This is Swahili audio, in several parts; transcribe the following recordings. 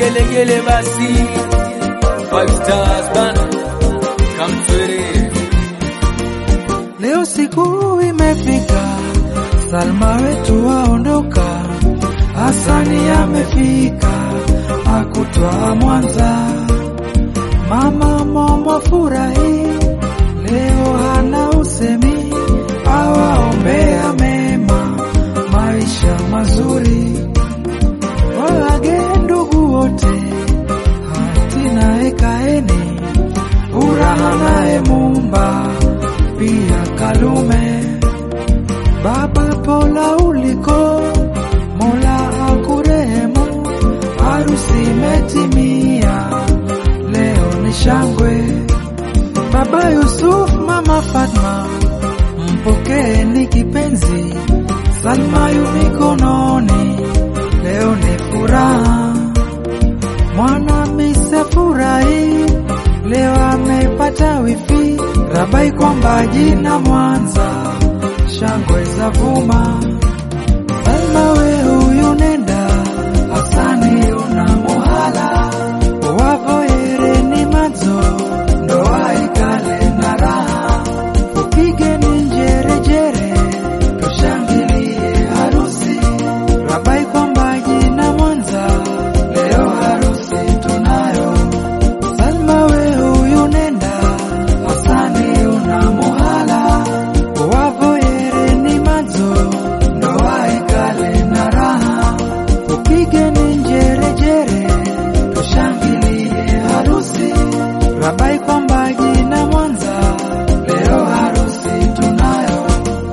vigelegele basi. Five stars bana, kamswere. Leo siku imefika, Salma wetu waondoka, Hasani amefika, akutwa Mwanza. Mama Momo furahi, leo hana usemi, awaombea mema, maisha mazuri. Waage ndugu wote, hatina ekaeni, furaha naye Mumba, pia Kalume. Baba Pola uliko, Mola akurehemu, harusi imetimia, leo ni shangwe. Baba Yusuf, Mama Fatma, mpokeeni kipenzi, Salma yu mikononi, leo ni furaha. Mwana mise furahi, leo amepata wifi, Rabai kwamba jina Mwanza, shangwe za vuma. Salma we huyu nenda, Hasani una muhala, wavoyereni madzo, ndoa ikale na raha, upigeni njerejere, tushangilie harusi, Rabai kwamba jina Mwanza, leo harusi tunayo. Salma we huyu nenda, Hasani una muhala, wavoyereni madzo, ndoa ikale na raha, upigeni njerejere, tushangilie harusi, Rabai kwamba jina Mwanza, leo harusi tunayo.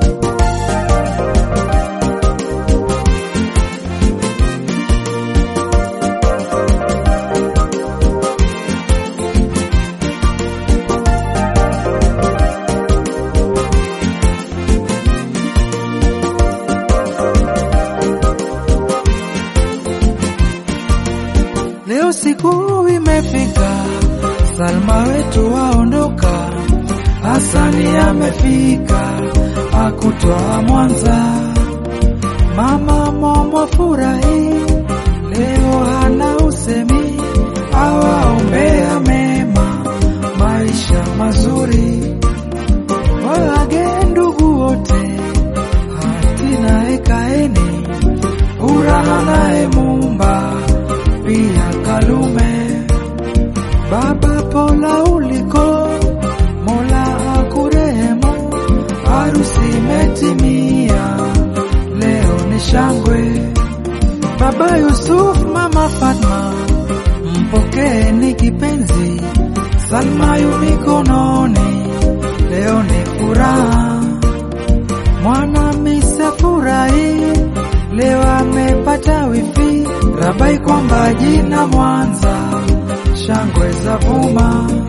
Leo siku imefika, Salma wetu waondoka, Hasani amefika, akutwa Mwanza. Mama Momo furahi, leo hana usemi, awaombea mema, maisha mazuri. Waage ndugu wote, hatina ekaeni, furaha naye Mumba, pia Kalume. Baba Pola uliko, Mola akurehemu, harusi imetimia, leo ni shangwe. Baba Yusuf, Mama Fatma, mpokeeni kipenzi, Salma yu mikononi, leo ni furaha. Mwana mise furahi, leo amepata wifi, Rabai kwamba jina Mwanza, shangwe za vuma.